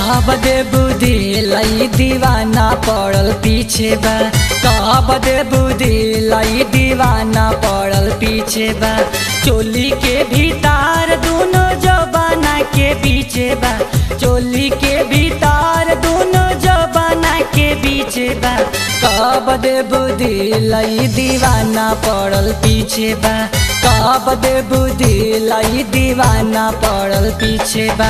कब दे बुद्धि लई दीवाना पड़ल पीछे बा कब दे बुद्धि लई दीवाना पड़ल पीछे बा चोली के भीतर दोनों जबाना के पीछे बा चोली के भीतर दोनों जबाना के पीछे बा कब दे बुद्धि लई दीवाना पड़ल पीछे बा कब दे बुद्धि लई दीवाना पड़ल पीछे बा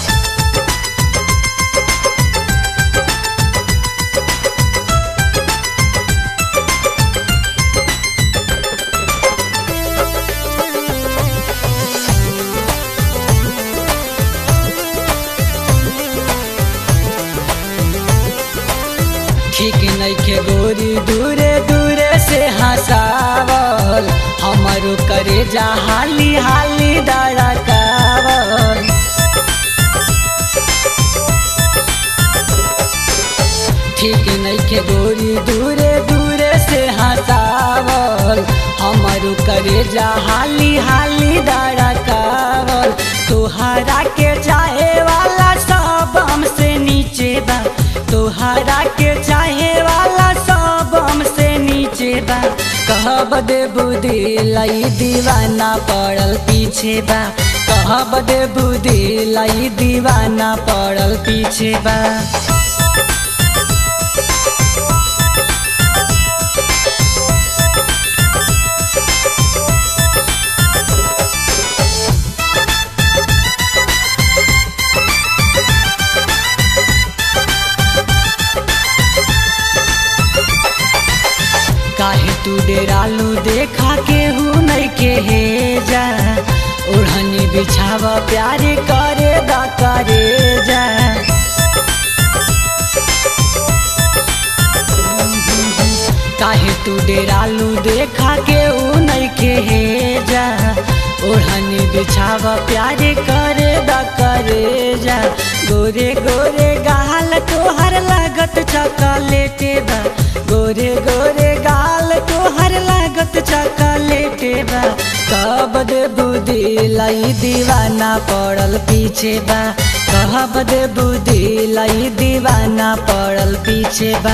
ठीक नइखे गोरी दूरे दूरे से हंसावल हमारो करे जा हाली हाली दड़कावल ठीक नइखे गोरी दूरे दूरे से हंसावल हमारो करे जा हाली हाली दड़कावल तोहरा के चाहे वाला सब हमसे नीचे बा तोहरा के चाहे वाला सब हमसे नीचे बा कहब दे बुद्धि लई दीवाना पड़ल पीछे बा कहब दे बुद्धि लई दीवाना पड़ल पीछे बा काहे तू डेरालू देखा के हूँ नहीं के हे जा ओढ़नी बिछावा प्यार करे दा करे जा काहे तू डेरालू देखा के हूँ नहीं के हे जा ओढ़नी बिछावा प्यार करे दा करे जा गोरे गोरे गाल तोहर लागत चॉकलेटे बा गोरे गोरे गाल तोहर लागत चॉकलेटे बा कब दे बुद्धि लई दीवाना पड़ल पीछे बा कब दे बुद्धि लई दीवाना पड़ल पीछे बा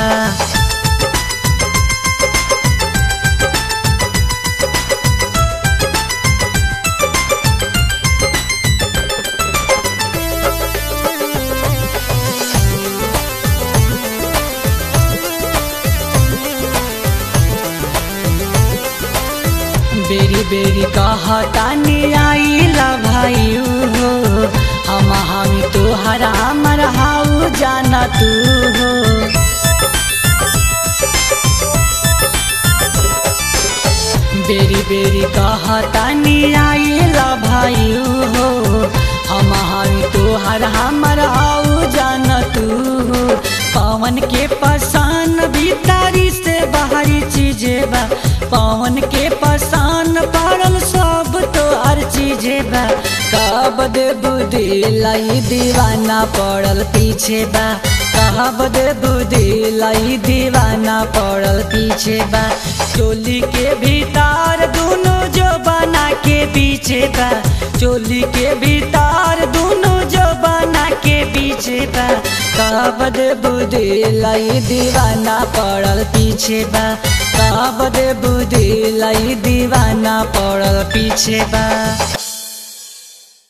बेरी बेरी कहतानी आइला भाई हो हम हम तोहरा हमर हाउ जाना तू हो बेरी बेरी कहतानी आइला भाई हो हम हम तोहर हमर हाउ जाना तू हो पवन के पसान भीतरी से बाहरी चीजे बा पवन के पसान पड़ल सब तो हर चीजे बा कब दे बुद्धि लई दीवाना पड़ल पीछे बा कब दे बुद्धि लई दीवाना पड़ल पीछे बा चोली के भीतर दोनों जो बना के पीछे बा चोली के भीतर दोनों जो बना के पीछे बा कब दे बुद्धि लई दीवाना पड़ल पीछे बा कब दे बुद्धि लई दीवाना पड़ल पीछे बा